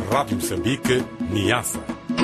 Rádio Moçambique, Niassa.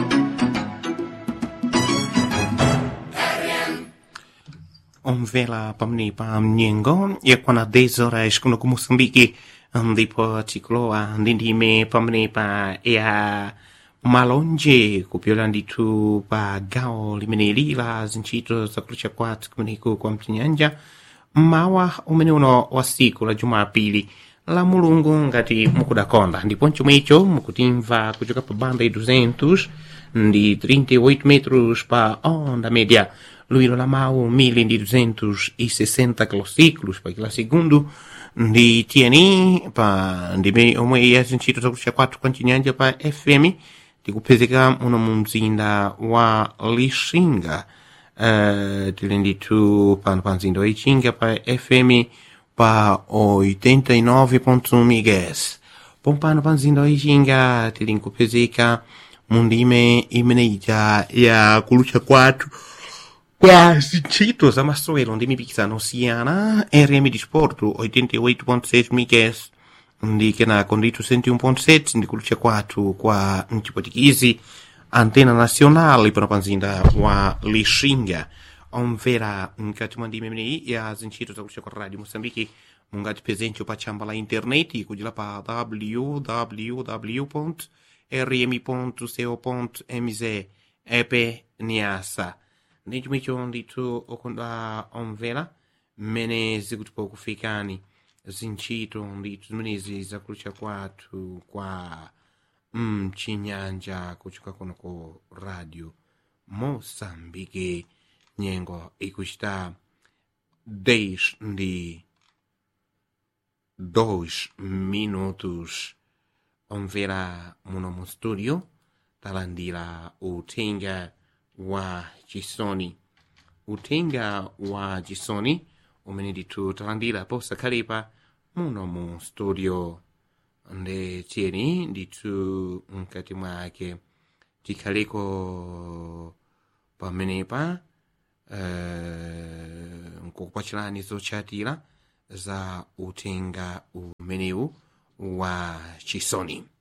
omvela pamene pa mnyengo yakwana 10 horas kuno ku moçambique ndipo tikulowa ndi ndime pamene pa ya malonje kupyola ndithu pa gawo limeneli la zintchito zakulucha kwathu kumeneku kwa mchinyanja mmawa umene uno wa siku la jumapili la mulungu ngati mukudakonda ndipo chomwecho mukutimva kuchoka pa banda 200 ndi 38 metros pa onda média luilo la mawu 1260 kilociclos pa kila segundo ndi tiyeni pa ndime omwe ya zintchito zakulucha kwathu kwa mchinyanja pa fm tikupezeka muno mu mzinda wa lixinga uh, tili ndithu pano pa mzinda wa ichinga pa fm pa 89.1 MHz pompano pa mzinda wa ichinga tili nkupezeka mu ndime imeneija ya kulucha kwathu kwa zintchito za masewero ndi mipikisano osiyana rm disporto 88.6 MHz ndi kenako ndithu 101.7 ndi kulucha kwathu kwa mchipotikizi antena nacional pano pa mzinda wa lixinga omvera mkati mwa ndime imeneyi ya zintchito zakulucha kwa radio moçambique mungatiphezencho pa tchamba la intaneti kudila pa www rm co mz epe niasa ndi chomwecho ndithu okondwa omvera mmene zikutipa kufikani zintchito ndithu zimenezi zakulucha kwathu kwa mchinyanja kuchoka kuno ku radio moçambique nyengo ikuchita 10 ndi 2 minutos omvera muno mu studio talandira uthenga wa chisoni uthenga wa chisoni umene ndithu talandira posakhalepa muno mu studio ndi tiyeni ndithu mkati mwake tikhaleko pamenepa uh, nkukupachirani zotchatira za uthenga umenewu wa chisoni